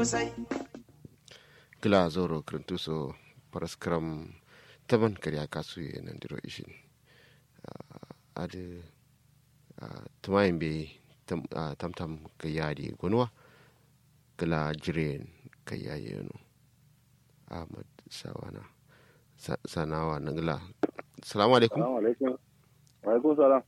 kosai kila zoro krentuso paraskram taban kariya kasu ye nan diro ishin ade tumayin be tamtam ka yadi gonwa kila jiren ka yaye no ahmad sawana sanawa nangla salamu alaikum Salamu alaikum. Wa alaikum salam.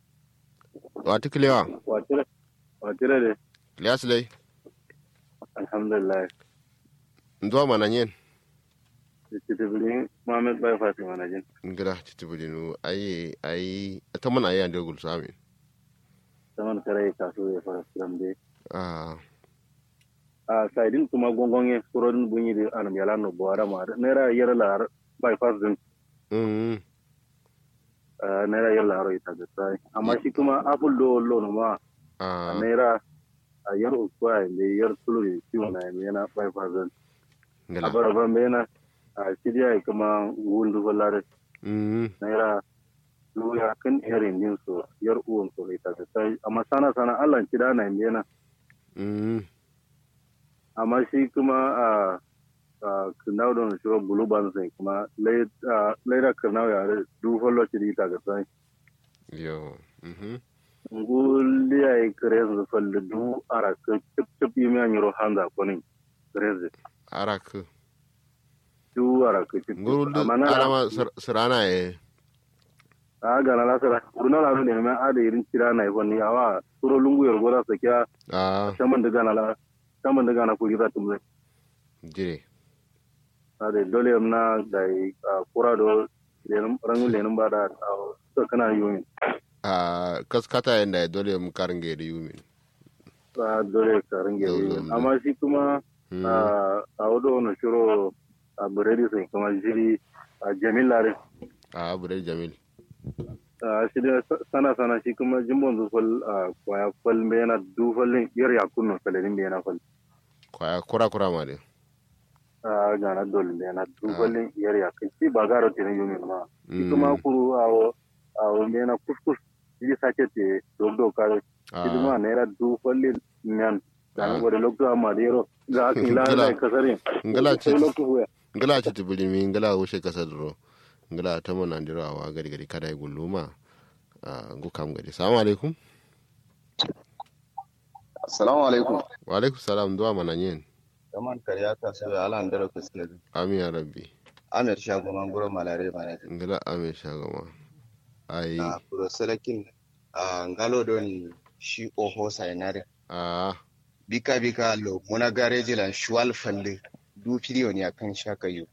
wata kilewa Watire. Watire de. kilewa silai Alhamdulillah. nduwa mana yen Titibili Muhammad Bai Fatima na jin. ngila titibulinu ayi ayi taman ayi ande gul sami Saman kare kasu ya fara siram de. ah A saidin kuma gongonye surodin bunyi da anam yala no buwara ma. Nera yara lar bypass din. mm Nera yara laro ita da sai. Amma shi kuma apple do lono ma. ah Nera a yar ukwa ne yar tulu ciwo na yana bypass din. ngila A baraban bena a shirya kuma wundu balare. mm naira luya kan irin din su yar uwan su ita ta sai amma sana sana Allah ki da na yana mm amma shi kuma a a kinau don shi bulu ban sai kuma laira kinau ya du follow ki ita ga sai yo mhm ngul ya yi kare su falle du ara ka chip chip yi mai nyoro handa ko ni kare arak du ara ka chip ngurul amma na alama sirana e a ga na lasara kurna la ne mai ada irin kira na yi wani awa suro lungu yor gora sakiya ah saman daga na la saman daga na kuri za tu mai jire ade dole na da kura do lenum rangu lenum bada to kana yumi ah kaskata yanda dole mu karinge da yumin a dole ka range Dole, yumi amma shi kuma Mm. a wado no shiro a buredi sai kuma jiri a jamil lare ah bude jamil a shi da sana sana shi kuma jimbon zufal a kwaya fal me yana dufalin yar yakunno kalenin me yana fal kwaya kura kura ma de a gana dole me yana dufalin yar yakun shi ba garo tinin yumi ma shi Mm. kuma kuru a a me yana kuskus shi sake te dogdo kare ah iduma naira du falli nyan Ah. dan wore lokto amma dero ga kila Ngala- da kasare ngala ci sai lokto huya ngala ci tibulimi ngala wushe kasa duro ngala ta mo nan diro awa gari gari kada guluma ah ngu kam gari assalamu alaikum Assalamu alaikum. wa alaikum salam duwa mana yen Kaman karya ta so ya ala ndara kuskure. amin ya rabbi Amir shago man guro malare mana. ngala amin shagama ai A kuro salakin a ngalo doni shi oho sainare. ah Bika bika lo muna gareji lan shuwal falle du firiyo ne akan shaka yu.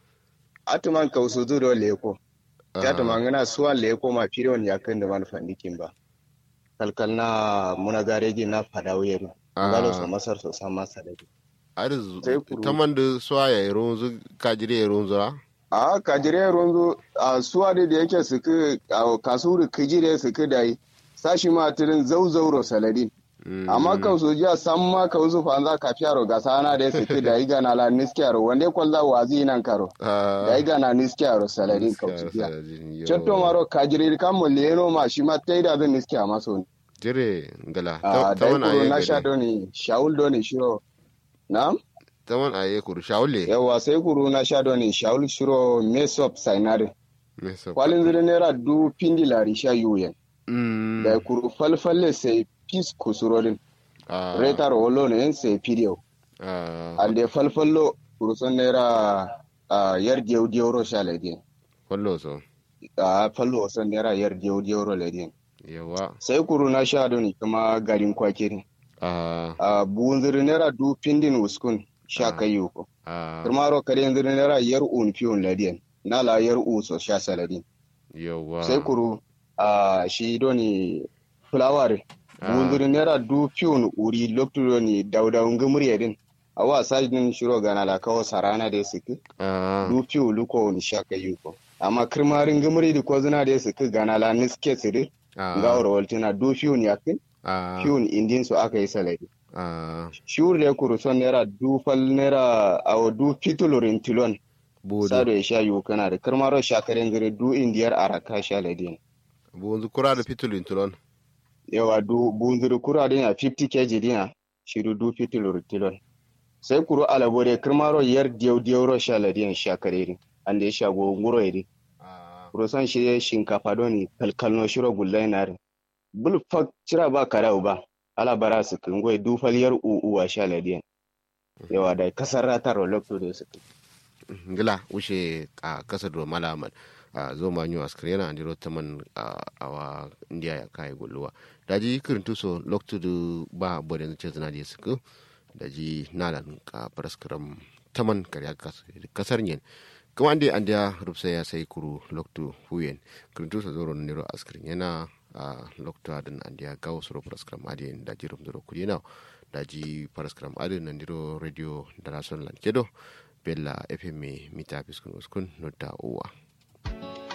Atuman kausu zuro leko. Ya tuma ngana suwa leko ma firiyo ne akan da man fandikin ba. Kalkal na muna gareji na fadawiyaru. Ngalo so masar so san masa da arizu Sai kuru. taman da swaya ya runzu kajire ya runzu ra a kajire ronzo a suwa da da yake suka a kasuru kijire suka dai sashi ma tirin zauzauro saladin amma kan su jiya san ma ka uzu fa za ka fiyaro ga sana da suka da yi gana la niskiyaro wanda kwalla wazi nan karo da yi gana niskiyaro saladin ka uzu jiya cetto maro kajire kan mu leno ma shi ma tai da zan niskiya maso jire ngala a dai taman kuro aye na sha gari doni shaul doni shiro na taman aye kuru shawule yawa sai kuro na sha doni shaul shiro mesop sainare me so kwalin zire naira du pindi lari sha yuyen mm da kuru falfalle sai pis kusurorin ah retar wolo ne sai pidio ah ande falfallo kuru son naira a yar diyo diyo ro sha ledin wallo so a fallo son naira yar diyo diyo ro ledin yawa sai kuru na sha doni kuma garin kwakiri ah a buun zire naira du pindin uskun sha Ah. kayu ko ah kuma ro kare zire naira yar un fiyon ledin na la yar u so sha saladin yawa sai kuru a shi doni fulawar Ah. bunzuri naira du piun uri loktudo ni dauda unga murya din awa sajin shiro gana la kawo sarana da suke ah du piu luko ni shaka yuko amma kirmarin gumuri di ko zina da suke gana la niske sire ah ga wara waltina du piun yakin ah piun indin su aka yi salari ah shiur da kuru son naira du fal naira awo du pitulurin tilon budu sado ya sha yuko kana da kirmaro shakarin gire du indiyar araka sha ladin bunzu kura da fitulin tulon yawa du bunzuri kura din ya 50 kg dina shiru du pitulur tilon sai kuro alabore kirmaro yar diyau diyau ro shaladiyan shakareri ande shago nguro eri kuro san shi shinkafa doni kalkalno shiro gullai nare bul fak cira ba karau ba ala bara su kingoy dufal yar uwa shaladiyan yawa da kasar ratar lokto da su ngila wuce a kasar do malaman a zo ma nyu askar yana andiro taman a wa indiya ya kai gulluwa daji kirin tuso lokto do ba bodin ce zana da su daji nalan ka paraskram taman karya kasar yin kuma ande an da rufsa ya sai kuru lokto huyen kirin tuso zoro niro askar yana a lokto adin an da gawo suro paraskram adin daji rum duro kudi na daji paraskram adin nandiro radio da rason lan kedo bella fm mita fiskun uskun nota uwa